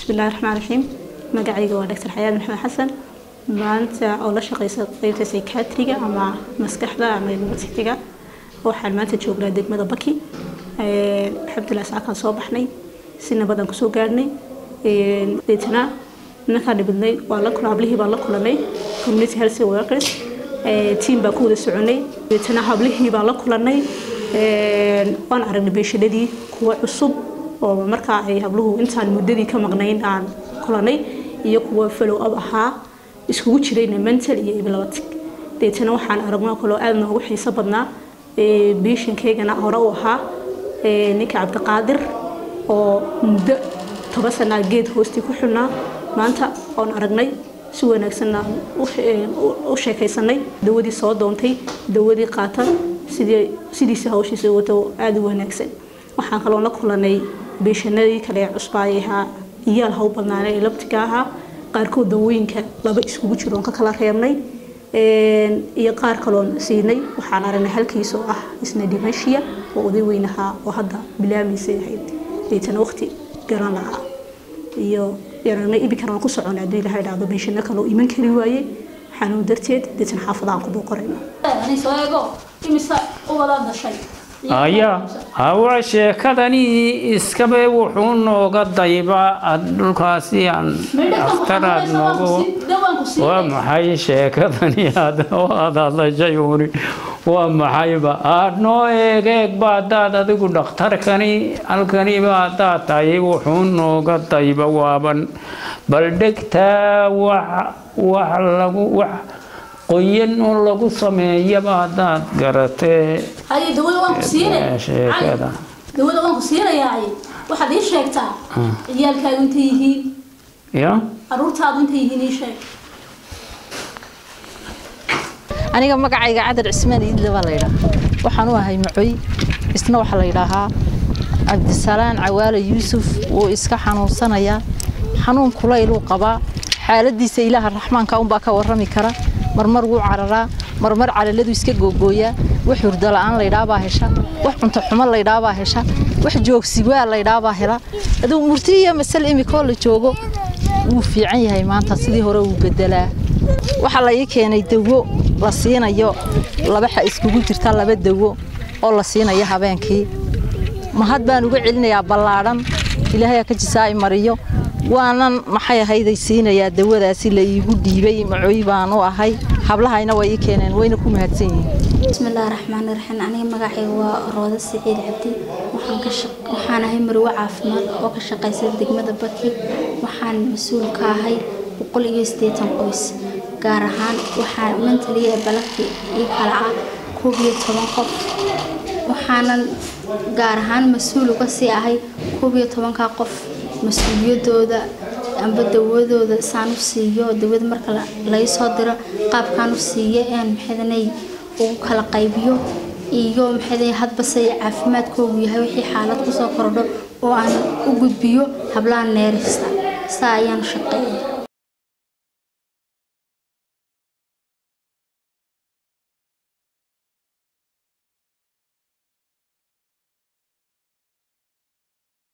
bismillahi raxmaan raxiim magacayga waa doctor xayaad maxamed xasan maanta oo la shaqeysa qeybta psychiatriga ama maskaxda ama universityga waxaan maanta joognaa degmada baki alxamdulilah saakaan soo baxnay si nabadaan kusoo gaadhnay deetana ninkaan dhibidnay waa la kula hablihii baan la kulanay community health workers team baan ku wada soconay deetana hablihii baan la kulanay waan aragnay beeshadadii kuwa cusub oo markaa ay habluhu intaan muddadii ka maqnayn aan kulanay iyo kuwa follow up ahaa iskugu jirayna mental iyo iblabatig deetana waxaan aragnoo kaloo aada noogu xiiso badnaa biishankaygana hore u ahaa ninka cabdiqaadir oo muddo toban sanaa geed hoostii ku xidhnaa maanta oon aragnay si wanaagsanna u sheekaysanay dawadii soo doontay dawadii qaata sidiisa hawshiisa wato aada u wanaagsan waxaan kaloo la kulanay beeshanadii kale ee cusbaayay ahaa iyaal haw badnaana ee labtiga ahaa qaarkood dawooyinka laba iskugu jiroon ka kala reebnay iyo qaar kaloon siinay waxaan aragnay halkiis oo ah isna dimashiya oo oday weyn ahaa oo hadda bilaamaysay ahayd deetana waqti garan lahaa iyo aragnay ibikan aan ku socona haddii ilaha idhaahdo beeshano kaloo iman kari waaye xanuun darteed deetana xaafadaan ku booqorayno aya hawa sheekadani iskabe wuxuu nooga dayba dhulkaasi aan aftaraad noogu waa maxay sheekadani aad hadlashay uni waa maxayba aad noo eeg eegba haddaad adigu dhakhtarkani halkaniba haddaad tahay wuxuu nooga dayba waaban bal dhegtaa wax wax lagu wax qoyan oo lagu sameeyaba haddaad garatee haye dawada waan ku siinaya sheekada dawada waan ku siinayaa waxaad ii sheegtaa ciyaalkaagu intay yihiin ya caruurtaadu intay yihiin ii sheeg aniga magacayga cadar cismaan iidle baa laydhaa waxaan u ahay macoy isna waxaa la yidhaahaa cabdisalaan cawaale yuusuf wuu iska xanuunsanayaa xanuun kulayluu qabaa xaaladiisa ilaaha raxmaanka unbaa ka warrami kara marmar wuu cararaa marmar calaladu iska googooyaa wax hurdo la'aan laydhaabaa hesha wax cunto xumo laydhaabaa hesha wax joogsiwaa laydhaabaa hela aduu murti iyo masal imikoo la joogo wuu fiican yahay maanta sidii hore wuu bedelaa waxaa la ii keenay dawo la siinayo labaxa iskugu jirta laba dawo oo la siinayo habeenkii mahad baan uga celinayaa ballaadhan ilaahay ka jisaa'i mariyo waanan maxay ahayday siinayaa dawadaasi la iigu dhiibay macooy baan u ahay hablahayna way ii keeneen wayna ku mahadsan yihiin bismillaahi raxmaani raxiim aniga magacayga waa rooda siciid cabdi waxaan ahay marwo caafimaad oo ka shaqaysa degmada baki waxaan mas-uul ka ahay boqol iyo siddeetan qoys gaar ahaan waxaa mantaliya ee balagti ii kala ah koob iyo toban qof waxaanan gaar ahaan mas-uul uga sii ahay koob iyo tobankaa qof mas-uuliyadooda amba dawadooda saan u siiyo dawada marka laga soo diro qaabkaan u siiyo een maxadanay ugu kala qaybiyo iyo maxaday hadbase caafimaadkoogu yahay wixii xaalad kusoo kordho oo aan u gudbiyo hablaha neerista saa ayaan shaqeeya